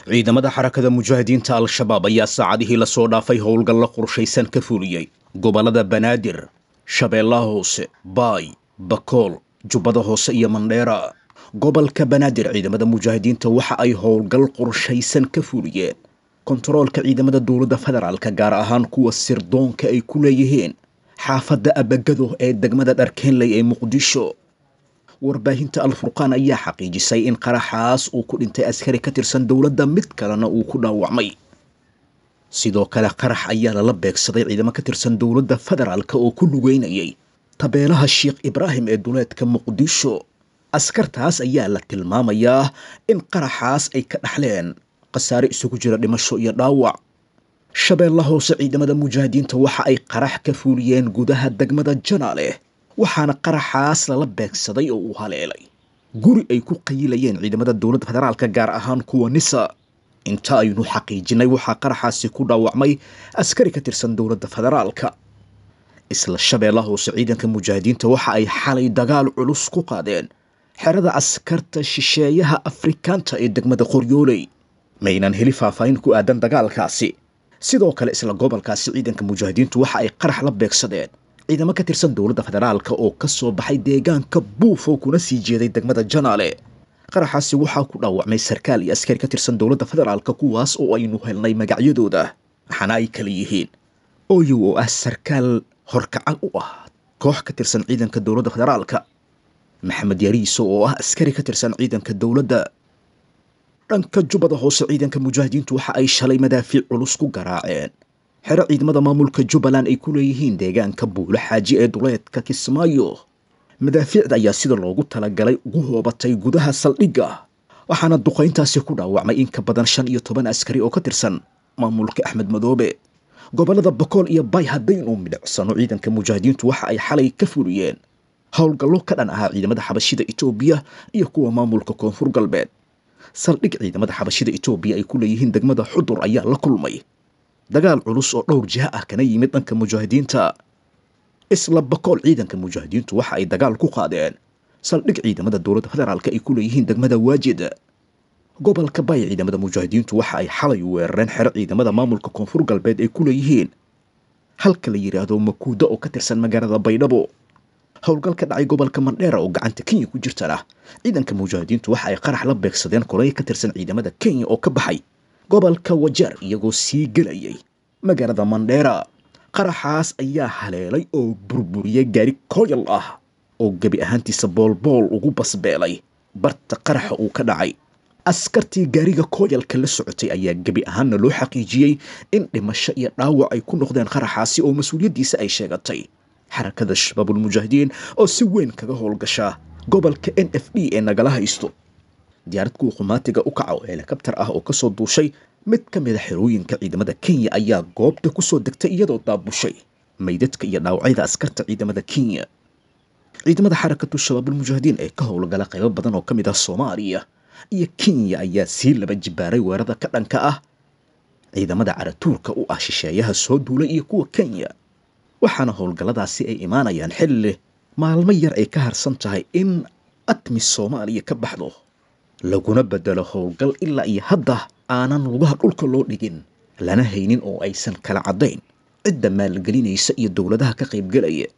ciidamada xarakada mujaahidiinta al-shabaab ayaa saacadihii lasoo dhaafay howlgalla qorshaysan ka fuliyey gobollada banaadir shabeellaha hoose baay bakool jubbada hoose iyo mandheera gobolka banaadir ciidamada mujaahidiinta waxa ay howlgal qorshaysan ka fuliyeen kontaroolka ciidamada dowladda federaalka gaar ahaan kuwa sirdoonka ay ku leeyihiin xaafadda abagado ee degmada dharkeenley ee muqdisho warbaahinta al-furqaan ayaa xaqiijisay in qaraxaas uu ku dhintay askari ka tirsan dowladda mid kalena uu ku dhaawacmay sidoo kale qarax ayaa lala beegsaday ciidamo ka tirsan dowladda federaalka oo ku lugeynayay tabeelaha sheekh ibraahim ee duleedka muqdisho askartaas ayaa la tilmaamayaa in qaraxaas ay ka dhaxleen khasaare isugu jira dhimasho iyo dhaawac shabeella hoose ciidamada mujaahidiinta waxa ay qarax ka fuuliyeen gudaha degmada janaale waxaana qaraxaas lala beegsaday oo uu haleelay guri ay ku qayilayeen ciidamada dowladda federaalka gaar ahaan kuwa nisa inta aynu xaqiijinay waxaa qaraxaasi ku dhaawacmay askari ka tirsan dowladda federaalka isla shabeella hoose ciidanka mujaahidiinta waxa ay xalay dagaal culus ku qaadeen xerada askarta shisheeyaha afrikaanta ee degmada qoryooley maynan heli faahfaahin ku aadan dagaalkaasi sidoo kale isla gobolkaasi ciidanka mujaahidiintu waxa ay qarax la beegsadeen ciidamo ka tirsan dowladda federaalka oo ka soo baxay deegaanka buufo kuna sii jeeday degmada janaale qaraxaasi waxaa ku dhaawacmay sarkaal iyo askari ka tirsan dowladda federaalka kuwaas oo aynu helnay magacyadooda waxaana ay kala yihiin oyow oo ah sarkaal horkacan u ah koox ka tirsan ciidanka dowladda federaalka maxamed yariiso oo ah askari ka tirsan ciidanka dowladda dhanka jubbada hoose ciidanka mujaahidiintu waxa ay shalay madaafiic culus ku garaaceen xero ciidamada maamulka jubbaland ay ku leeyihiin deegaanka buulo xaaji ee duleedka kismaayo madaafiicda ayaa sida loogu talagalay ugu hoobatay gudaha saldhigga waxaana duqayntaasi ku dhaawacmay in ka badan shan iyo toban askari oo ka tirsan maamulka axmed madoobe gobollada bokool iyo bay haddaynu midhicsano ciidanka mujaahidiintu waxa ay xalay ka fuliyeen howlgallo ka dhan ahaa ciidamada xabashida etoobiya iyo kuwa maamulka koonfur galbeed saldhig ciidamada xabashida etoobiya ay ku leeyihiin degmada xudur ayaa la kulmay dagaal culus oo dhowr jiha ah kana yimid dhanka mujaahidiinta isla bakool ciidanka mujaahidiintu waxa ay dagaal ku qaadeen saldhig ciidamada dowladda federaalka ay ku leeyihiin degmada waajid gobolka bay ciidamada mujaahidiintu waxa ay xalay weerareen xero ciidamada maamulka koonfur galbeed ay ku leeyihiin halka la yidhaahdo makuuda oo ka tirsan magaalada baydhabo howlgal ka dhacay gobolka mandheera oo gacanta kenya ku jirtana ciidanka mujaahidiintu waxa ay qarax la beegsadeen koley ka tirsan ciidamada kenya oo ka baxay gobolka wajeer iyagoo sii gelayay magaalada mandheera qaraxaas ayaa haleelay oo burburiyey gaari koyal ah oo gebi ahaantiisa boolbool ugu basbeelay barta qaraxa uu ka dhacay askartii gaariga koyalka la socotay ayaa gebi ahaanna loo xaqiijiyey in dhimasho iyo dhaawac ay ku noqdeen qaraxaasi oo mas-uuliyaddiisa ay sheegatay xarakada shabaabulmujaahidiin oo si weyn kaga howlgasha gobolka n f d ee nagala haysto diyaarad kuwa qumaatiga u kaca oo helikabtar ah oo kasoo duushay mid ka mid a xerooyinka ciidamada kenya ayaa goobta kusoo degtay iyadoo daabushay maydadka iyo dhaawacyada askarta ciidamada kenya ciidamada xarakatu shabaabulmujaahidiin ee ka howlgala qaybo badan oo ka mid ah soomaaliya iyo kenya ayaa sii laba jibaaray weerada ka dhanka ah ciidamada caratuurka u ah shisheeyaha soo duulay iyo kuwa kenya waxaana howlgalladaasi ay imaanayaan xilli maalmo yar ay ka harsan tahay in atmi soomaaliya ka baxdo laguna bedelo howlgal ilaa iyo hadda aanan lugaha dhulka loo dhigin lana haynin oo aysan kala caddayn cidda maalgelinaysa iyo dowladaha ka qaybgelaya